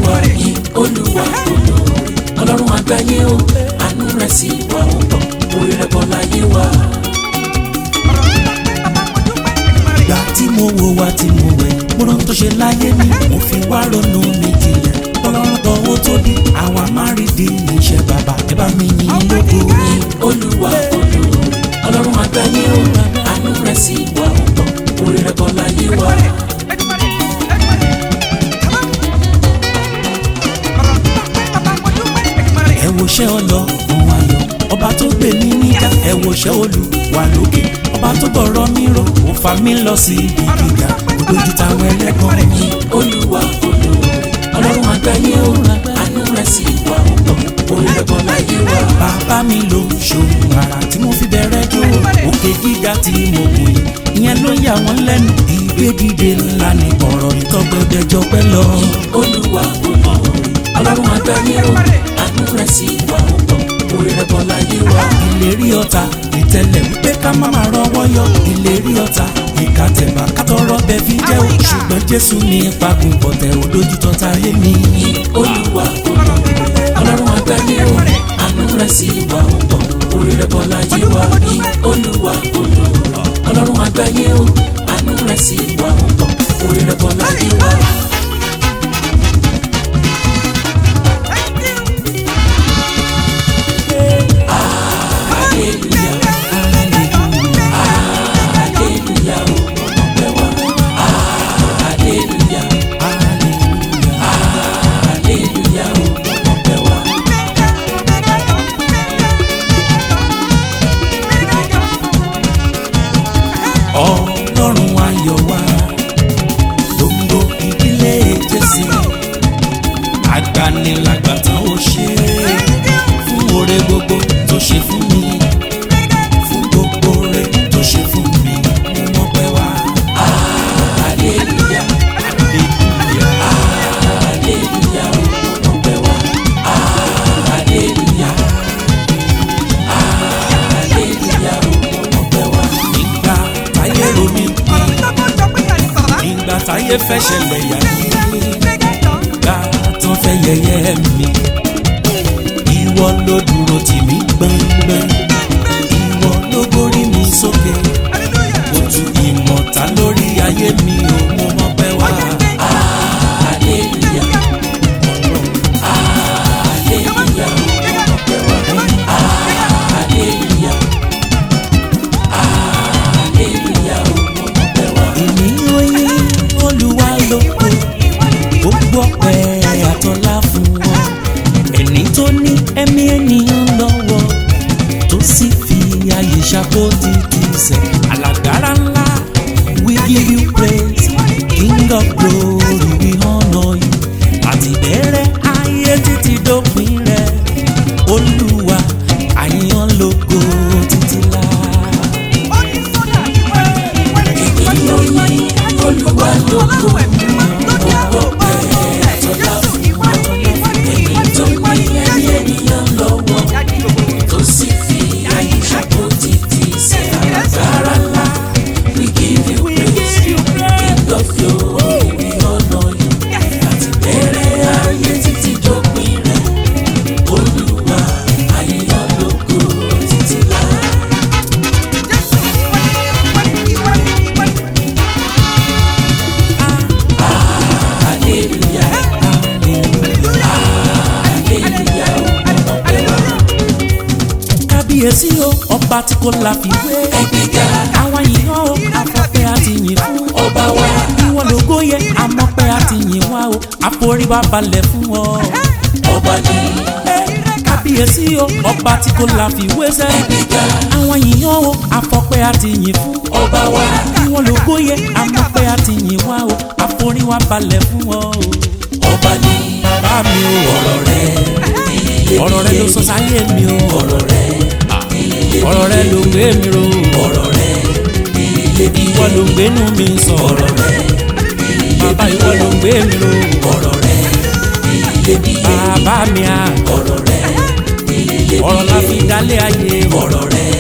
wa yìn olúwa olóore ọlọ́run àgbáyé o àánú rẹ̀ sì wà ó pọ̀ orí rẹ̀ bọ́ láyé wa. ìgbà tí mo wo wa tí mo wẹ̀ mo rán tó ṣe láyé mi mo fi wá ronú mi jinlẹ̀ ọlọ́run tọwọ́ tó bí àwa máa rí di iṣẹ́ bàbá ẹ bá mi yìn lógo. yìn olúwa olóore ọlọ́run àgbáyé o àánú rẹ̀ sì wà ó pọ̀ orí rẹ̀ bọ́ láyé wa. ẹ wo ṣẹ́ ọlọ́run ayọ̀ ọba tó gbé mi níjà ẹ wo ṣẹ́ olúwa lókè ọba tó gbọ̀rọ̀ mi rò ó fa mi lọ sí ibi gíga ó dojú táwọn ẹlẹ́gàn mi. yìn olúwa olóore ọlọ́run àgbáyé o àánú rẹ̀ sì wà ó pọ̀ orí rẹ̀ bọ́ láyé wa. bàbá mi ló ṣòwò ara tí mo fi bẹ̀rẹ̀ jó òkè gíga tí mo gùn yìí ìyẹn ló yà wọ́n lẹ́nu ìgbédìde ńlá ní ọ̀rọ̀ ìtọ́gbẹ́dẹ́jọ pẹ́ lọ. olúwa olóore ọlọ́run àgbáyé o àánú rẹ̀ sì wà ó pọ̀ orí rẹ̀ bọ́ láyé wa. ìlérí ọ̀tá ìtẹ̀lẹ̀ wípé ká má má rọwọ́ yọ ìlérí ọ̀tá ìka tẹ̀bà kátọ́rọ́ bẹ fi jẹ́ o ṣùgbọ́n jésù ní pagùn pọ̀tẹ́ òdójútọ́ táyé mi. yìn olúwa olóore ọlọ́run àgbáyé o àánú rẹ̀ sì wà ó pọ̀ orí rẹ̀ bọ́ láyé wa. yìn olúwa olóore ọlọ́run àgbáyé o àánú rẹ̀ sì wà ó pọ̀ orí rẹ̀ bọ́ láyé wa. hallelujah hallelujah o ọpẹ́ wa hallelujah hallelujah o ọpẹ́ wa. ọlọ́run ayọ̀ wa gbogbo ìdílé jésì agbanilágbàtàn ó ṣe fún oore gbogbo tó ṣe fún mi fún gbogbo oore tó ṣe fún mi mo mọ̀ pé wá. hallelujah hallelujah o ọpẹ́ wa hallelujah hallelujah o ọpẹ́ wa. nígbà táyé romi nígbà táyé fẹ́ ṣẹlẹ̀ yà mí gbà tán fẹ́ yẹ̀yẹ́ mi ìwọ ló dúró tì mí gbọ̀ngbọ̀n ìwọ ló gbórí mi sókè ó tu ìmọ̀ta lórí ayé mi ò mo mọ̀ pé wá. hallelujah hallelujah o ọpẹ́ wa hallelujah hallelujah o ọpẹ́ wa. èmi ò yí olúwa lóko gbogbo ọpẹ́ àtọlá fún wọn ẹni tó ní ẹ̀mí ènìyàn lọ́wọ́ tó sì fi ayé ṣàkóso ti sẹ̀ alágbára ńlá we give you praise king of glory we honour you àti bẹ̀rẹ̀ ayé títí dópin rẹ̀ olúwa àyàn lógo títí láà. olúwa lógo ọpẹ́ àtọlá fún èyí tó ní ẹ̀mí ènìyàn lọ́wọ́ tó sì fi ayé ṣàkóso ti ṣe alágbára ńlá we give you praise king of glory we honour you àti bẹ̀rẹ̀ ayé títí dópin rẹ̀ olúwa àyàn lógo títí láà. hallelujah hallelujah ọpẹ́ wa. kábíyèsí o ọba tí kò láfiwé ẹgbẹ́ga àwọn yìnyín o afọ́pẹ́ àti yìn fún ọba wa ìwọ lógo yẹ amọ́pẹ́ àti yìn wá o àforíwá balẹ̀ fún ọ. ọba ni kábíyèsí o ọba tí kò láfiwé sẹ́ ẹgbẹ́ga àwọn yìnyín o afọ́pẹ́ àti yìn fún ọba wa ìwọ lógo yẹ amọ́pẹ́ àti yìn wá o àforíwá balẹ̀ fún ọ. ọba ni bá mi o ọ̀rọ̀ rẹ̀ ọ̀rọ̀ rẹ ló sọ sáyé mi o ọ̀rọ̀ rẹ̀ ọ̀rọ̀ rẹ ló gbé mi ro ọ̀rọ̀ rẹ̀ ìwọ ló gbénu mi sọ ọ̀rọ̀ rẹ̀ bàbá ìwọ ló gbé mi ro ọ̀rọ̀ rẹ̀ bàbá mi à ọ̀rọ̀ rẹ̀ ọ̀rọ̀ la fi dálé ayé ọ̀rọ̀ rẹ̀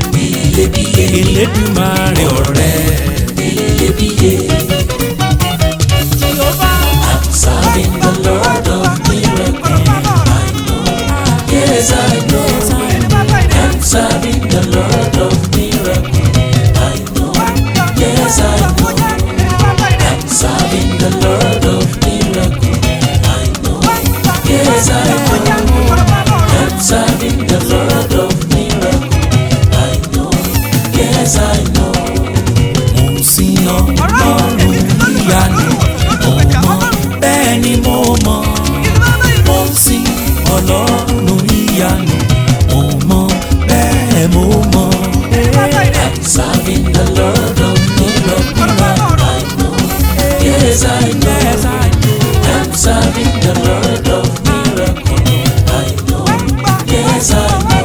Elédùmarè ọ̀rọ̀ rẹ. iyebíye. Jehovah. I'm serving the Lord of Yes, I know. I'm serving the Lord of miracles. I know. Yes, I know. I'm serving the Lord of miracles. I know. Yes, I know. I'm serving the Lord of miracles. I know. Yes, I know. Mo ń sin Ọlọ́run ìyanu. Mo mọ̀ bẹ́ẹ̀ ni mo mọ̀. Mo ń sin Ọlọ́run ìyanu. Mo mọ̀ bẹ́ẹ̀ mo mọ̀. I'm serving the Lord of miracles. I know. Yes, I know. I'm serving the Lord of miracles. I know. Yes, I know.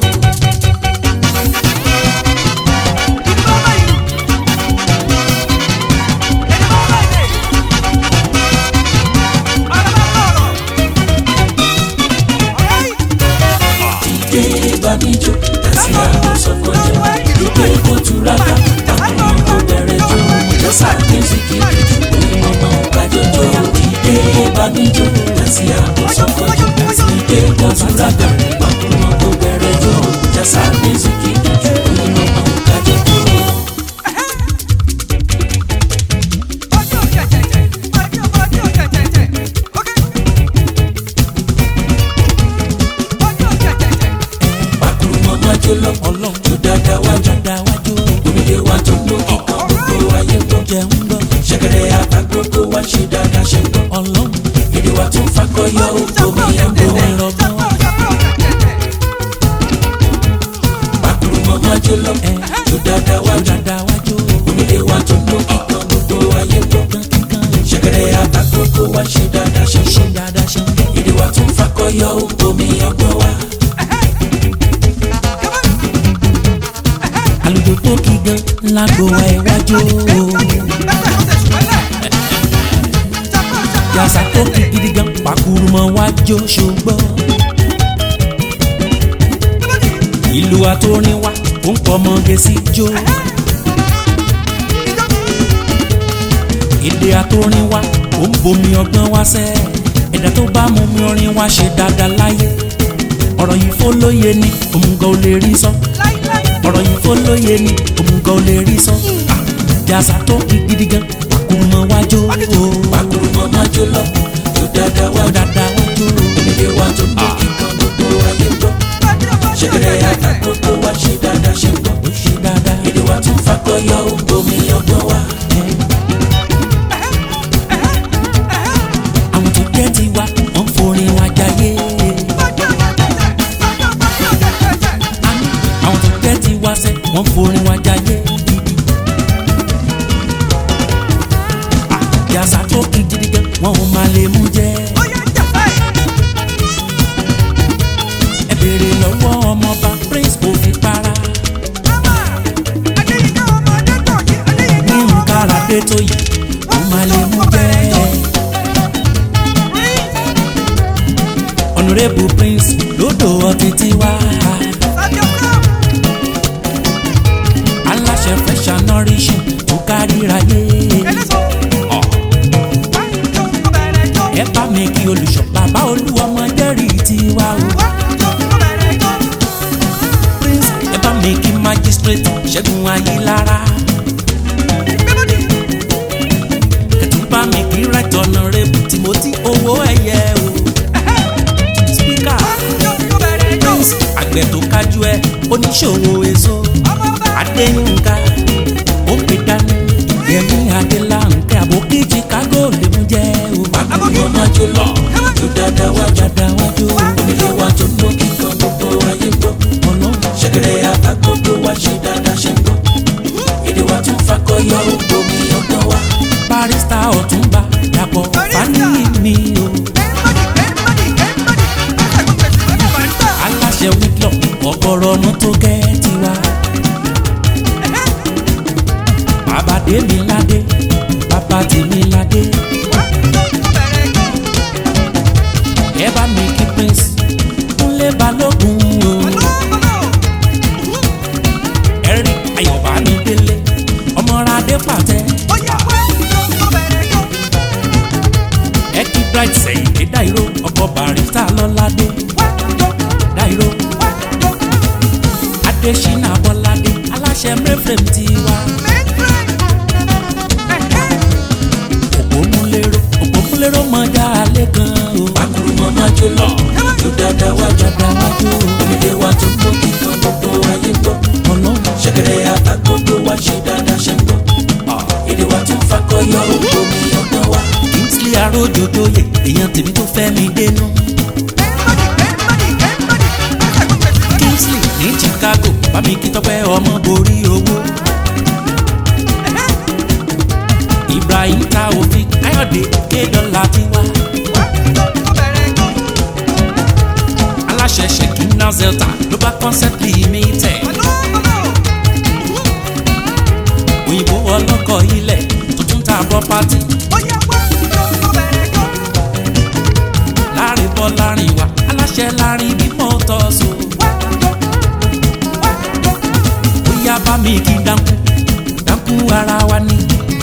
Ìdè ìbànújò àti àkóso kọjá. Ìdè ìkótúraka àkùnrin kò bẹ̀rẹ̀ jó. Ìjọsà mẹ́sìkì òun ọmọ kájọjọ. Ìdè ìbànújò àti àkóso kọjá. Ìdè ìkótúraka àkùnrin kò bẹ̀rẹ̀ jó. Ìjọsà mẹ́sìkì òun ọmọ kájọjọ. Pàkúrú mọ́ májò lọ. Ọlọ́run tó dáadáa wájú. Onílé wa tó ń lókè kan gbogbo ayé ń gbọ́. Ṣẹ̀kẹ̀rẹ̀ àtàgbogbo wa ṣe dáadáa ṣe ń gbọ́. Èdè wa tó ń fakọyọ omi ẹ̀gbọ́n. Pàkúrú mọ́ májò lọ. Tó dáadáa wájú. Onílé wa tó ń lókè kan gbogbo ayé ń gbọ́. Ṣẹ̀kẹ̀rẹ̀ àtàgbogbo wa ṣe dáadáa ṣe ń gbọ́. Èdè wa tó ń fakọyọ omi ẹ̀gbọ́n wa. àlùjọ tó kí gan lágbo wa iwájú yàtọ̀ tó kí gidi gan pàkúrú mọ́ wájú ṣùgbọ́n ìlú àtòrin wa ó ń pọ̀ mọ́gẹ́ sí jó èdè àtòrin wa ó ń bomi ọgbọ́n wá sẹ́ ẹ̀dá tó bá mú mi orin wa ṣe dáadáa láyé ọ̀rọ̀ yìí fólóye ni òmùgọ̀ ò lè rí sọ ọ̀rọ̀ yìí fólóye ni òmùgọ̀ ò lè rí sọ jàsà tó kí gidi gan pàkúrú mọ́ wájú Pàkúrú mọ́ májò lọ. Tó dáadáa ó wájú. dáadáa wájú Onílé wa tó ń lókè kan gbogbo ayé ń gbọ́. Ṣẹ̀kẹ̀rẹ̀ àtàgbogbo wa ṣe dáadáa ṣe ń gbọ́. ó ṣe dáadáa. Èdè wa tún fakọyọ omi ọgbọ́n wa. àwọn tó jẹ́ tiwa wọ́n forin wa jayé. Àní, àwọn tó jẹ́ tiwa sẹ́ wọ́n forin wa jayé. yàtọ̀ tó kí gidi gan wọn ò máa lè mú jẹ́. ẹ béèrè lọ́wọ́ ọmọọba prince kò fi para. ní nǹkan àràdé tó yìí wọ́n máa lè mú jẹ́. honourable prince lódò ọtí tiwa. aláṣẹ fresh and nourishing tó káríra yé. ẹ bá mi kí olùṣọ́ bàbá olúwọmọ jẹ́rìí tiwa o. prince ẹ bá mi kí magistrate ṣẹ́gun ayélára. ẹ tún bá mi kí right honourable timothy owó ẹ̀yẹ o. speaker prince àgbẹ̀ tó kájú ẹ oníṣòwò èso adéyínká ó pè dání yẹmí adélànkẹ́ àbókí chicago lè mú jẹ́ o. Pàkúrú mọ́ májò lọ. Tó dáadáa wájú. dáadáa wájú Onílé wa tó ń lókè kan gbogbo ayé ń gbọ́. ọlọ́run Ṣẹ̀kẹ̀rẹ̀ àtàgbogbo wa ṣe dáadáa ṣe ń gbọ́. Èdè wa tún fakọyọ omi ọgbọ́n wa. barista ọ̀túnba dàpọ̀ fani mi o. aláṣẹ wíkìlọ̀ ọ̀gọ̀rọ̀ ọ̀nà tó kẹ́ tiwa. bàbá tèmi ládé bàbá tèmi ládé. ẹ bá mi kí prince kúnlé balógun o. ẹ̀rí ayọ̀bá mi délé ọmọradé pàtẹ. ẹ kí bright sẹ́yìn dé dáìró ọkọ̀ barista lọ́ládé. adésínà bọ́ládé aláṣẹ mẹ́fẹ̀m tiwa òpómúlérò òpómúlérò mọ̀já alẹ́ kan o. Akurumọ máa jó lọ, jó dáadáa wá jó. dada wájú Onílé wa tó gbó kíkan gbogbo ayé gbọ́. ọlọ́run Ṣẹ̀kẹ̀rẹ̀ ata gbogbo wa ṣe dáadáa ṣe ń gbọ́. Èdè wa tún fakọyọ omi ọgbọ́n wa. kingsley arójòjòyè èèyàn tèmi tó fẹ́ mi dénú. kingsley ní chicago bámi kí tọ́pẹ́ ọmọ borí owó. ibrahim taofik káyọ̀dé kédọ́là tiwa. aláṣẹ ṣèkínà zelta global concept limited. òyìnbó ọlọ́kọ̀ ilẹ̀ tuntun ta property. láàrin bọ́ láàrin wa aláṣẹ láàrin bí mọ́tò so. bóyá bá mi kí dánkù dánkù ara wa ni.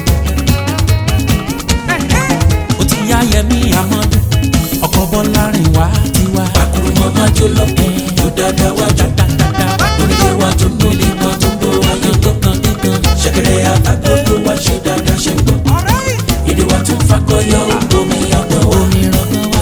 ó ti yá yẹmí amadu ọkọ̀ bọ́ láàrin wa tiwa. Akurumọ máa jó lọ, jó dáadáa wá jó. Onílé wa tó gbó kíkan gbogbo ayé gbọ́. Ṣẹ̀kẹ̀rẹ̀ ata gbogbo wa ṣe dáadáa ṣe ń gbọ́. Èdè wa tún fakọyọ omi ọgbọ́n wa. omi rọgbọ́n wa.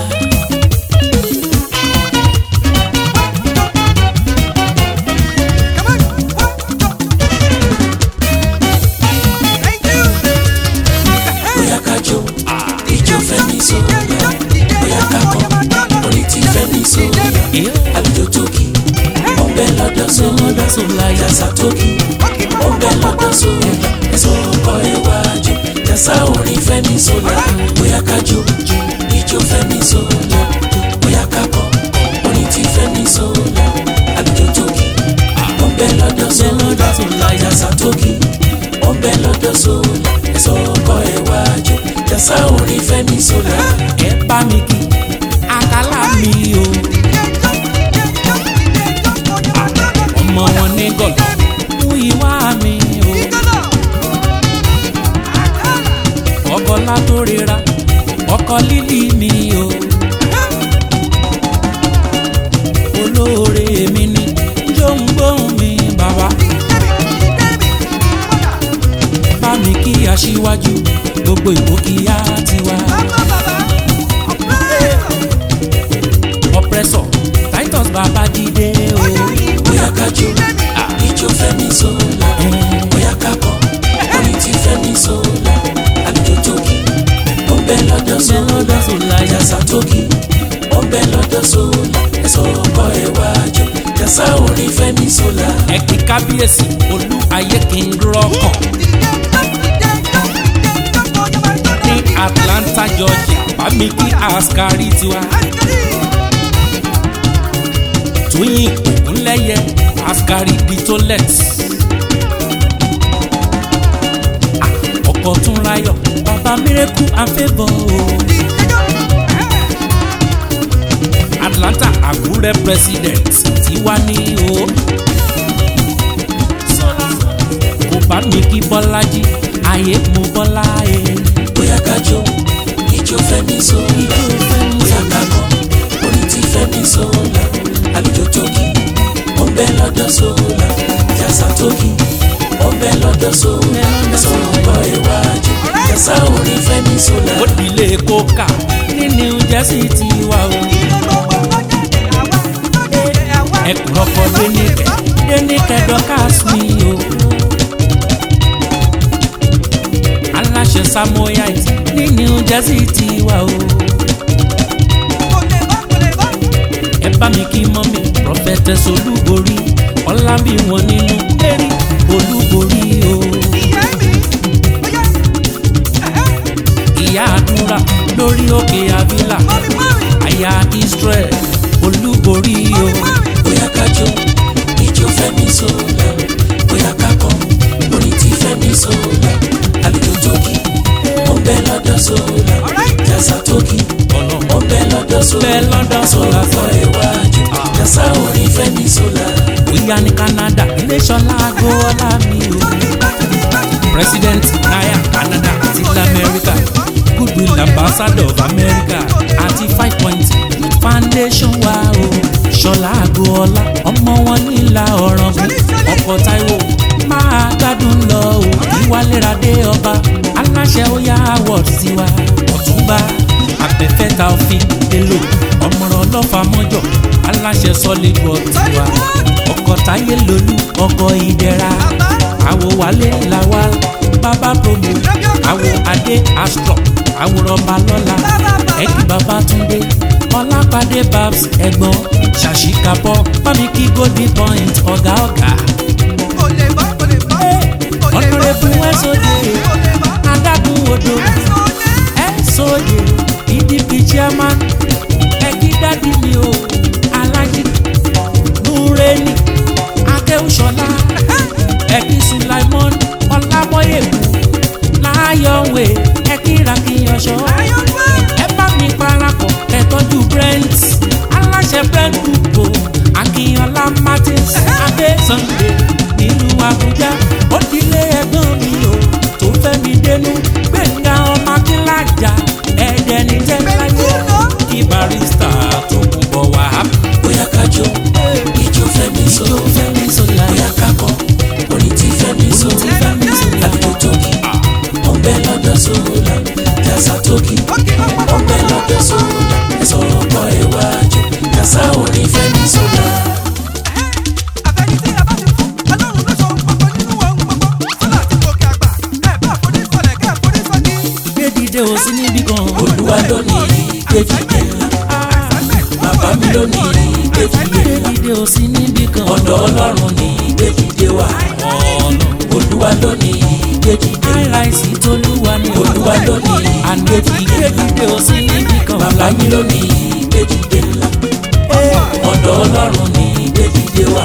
Bóyá ká jó, ìjó fẹ́mi sọ̀rọ̀. Bóyá ká kọ́, orin tí fẹ́mi sọ̀rọ̀. èyí àlùjọ tókì ọbẹ lọ́dọ̀ so lọ́dọ̀ so láyà. jàsà tókì ọbẹ lọ́dọ̀ so ẹsọ ọkọ iwájú jàsà orin fẹ́mi sọlá bóyá kájọ ìjó fẹ́mi sọlá bóyá kakọ orin tí fẹ́mi sọlá àlùjọ tókì ọbẹ lọ́dọ̀ so lọ́dọ̀ so láyà. jàsà tókì ọbẹ lọ́dọ̀ so ẹsọ ọkọ iwájú jàsà orin fẹ́mi sọlá. ẹ bá mi kí àkàlà mi o. ọmọ wọn ní gọ̀lọ́ mú ìwá mi o. ọkọ látòrera ọkọ lílì mi o. olóore mi ni jóńgbóhùn mi bàbá bá mi kí aṣíwájú gbogbo ìwókìyá tiwa. ọ̀pẹ́sọ̀ titus babájídé o. bóyá kájọ ìjó fẹ́mi sọlá bóyá kakọ orin tí fẹ́mi sọlá àlùjọ tókì ọbẹ lọ́dọ̀ lọ́dọ̀ sọlá sọlá yà. jàsà tókì ọbẹ lọ́dọ̀ sọlá ẹsọ ọkọ ẹwàjọ jàsà orin fẹ́mi sọlá. ẹ kí kábíyèsí olú ayé kí n rọkàn ní atlanta georgia bámi kí askari tiwa tóyìn ògúnlẹ́yẹ askari ditolet ọkọ̀ tún ráyọ̀ bàbá mírèkù àfẹ́bọ̀ o atlanta àkúrẹ́ president tiwa ní o kò bá mi kí bọ́lájí ayé mo bọ́lá e. bóyá kájọ ìjó fẹ́mi sọlá bóyá kakọ orin tí fẹ́mi sọlá àlùjọ tókì ọbẹ lọ́dọ̀ sọlá jàsà tókì ọbẹ lọ́dọ̀ sọlá ẹsọ ọkọ ẹwàjọ jàsà orin fẹ́mi sọlá. ó dilé kóka ní new jersey ti wà o. ẹkùn ọkọ dénìkẹ dénìkẹ dọkas mi o. aláṣẹ samoyite ní new jersey ti wà o. ẹ bá mi kí mọ́mí prophetess olúborí ọlábí wọn nínú lérí olúborí o. ìyá àdúrà lórí òkè avila àyà israel olúborí o. bóyá kájọ ìjó fẹ́mi sọlá bóyá kakọ orin tí fẹ́mi sọlá àlùjọ tókì ọbẹ lọ́dọ̀ sọlá jàsà tókì ọbẹ lọ́dọ̀ sọlá Ọbẹ̀ lọ́dọ̀ ẹsọ sọlá. ọkọ ẹwàjọ jàsà orin fẹ́mi sọlá. bóyá ní canada iléṣọlá agboola mi o. president naya canada àti lamẹ́ríkà goodwill ambassador of america àti five point foundation wa o. ṣọlá agboola ọmọ wọn nílà ọ̀rọ̀gùn ọlọ́fà mọ́jọ aláṣẹ solid work tiwa ọkọ̀ táyé lolú ọkọ̀ ìdẹ̀ra àwo wálé làwa bàbá promo àwo adé astro àwòrán balọ́la ẹ̀kí bàbá túndé ọlápàdé babs ẹ̀gbọ́n ṣàṣìkàbọ̀ bámi kí golden point ọ̀gá ọ̀gá ọ̀nàrẹ́bù ẹ̀sọ́dẹ̀ adágún odò ẹ̀sọ́dẹ̀ pdp chairman ẹ̀kí dádì mi o alájí nureni akéwùsọ̀lá ẹ̀kí sulaimon ọlábọ̀yẹ̀kú láyọ̀wé ẹ̀kí rakiyanṣọ́ ẹ bá mi parapọ̀ ẹ tọ́jú brent aláṣẹ brent gbogbo akínyànlá martins adé sunday nílùú àbújá ó dilé ẹ̀gbọ́n mi o tó fẹ́ mi dénú gbẹ̀ngà ọmọ akínlájà ẹ̀jẹ̀ ní tẹ́láyé kí barista tó kún bọ̀ wá. bóyá kájọ ìjó fẹ́mi sọ ìjó fẹ́mi sọlá bóyá kakọ orin tí fẹ́mi sọ tí fẹ́mi sọlá àlùkò tókì ọ̀nbẹ lọ́dọ̀ sọ́ọ́lá jásá tókì ọ̀nbẹ lọ́dọ̀ sọ́ọ́lá ẹ̀sọ́ ọ̀pọ̀ ẹ̀wájú jásá orin fẹ́mi sọ́lá. gbé dìde ò sí níbí kan. olúwa lónìí gbèjìdé ńlá bàbá mi lónìí gbèjìdé gbé ńlá dìde ò sí níbí kan. ọ̀dọ̀ ọlọ́run ní gbèjìdé wà ọ̀nà olúwa lónìí gbèjìdé ńlá àìráìsí tolúwa ni olúwa lónìí àgbèjì gbé dìde ò sí níbí kan. bàbá mi lónìí gbèjìdé ńlá ọ̀dọ̀ ọlọ́run ní gbèjìdé wà.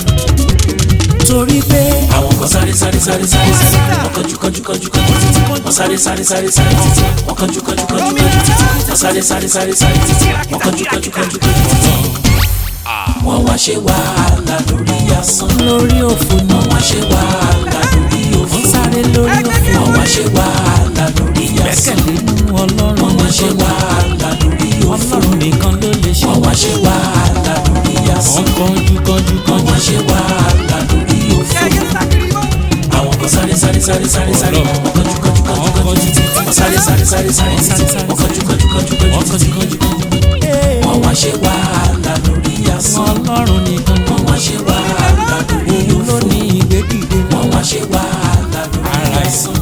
torí pé àwọn kan sáré sáré sáré sáré sáré wọ́n kánjú kánjú kánjú kánjú títí wọ́n sáré sáré sáré sáré títí wọ́n kánjú kánjú kánjú kánjú títí wọ́n sáré sáré sáré sáré títí wọ́n kánjú kánjú kánjú kánjú títí. wọ́n wá ṣe wàhálà lórí asán lórí òfò náà wọ́n wá ṣe wàhálà lórí òfò wọ́n sáré lórí òfò wọ́n wá ṣe wàhálà lórí asán gbẹ́kẹ̀lé nínú ọlọ́run wọ́n wá ṣe wàhálà lórí òfò ọlọ́run nìkan ló lè ṣe wọ́n wá ṣe wàhálà lórí asán wọ́n kánjú kánjú wọ́n wá kánjú ṣe wàhálà lórí òfò àwọn kan sáré sáré sáré sáré sáré wọ́n kánjú kánjú kánjú kánjú títí wọ́n sáré sáré sáré sáré títí wọ́n kánjú kánjú kánjú wọ́n kánjú títí kánjú kánjú kánjú. wọ́n wá ṣe wàhálà lórí asán ọlọ́run nìkan wọ́n wá ṣe wàhálà lórí òun ló òfò ní ìgbédìde náà wọ́n wá ṣe wàhálà lórí ara asán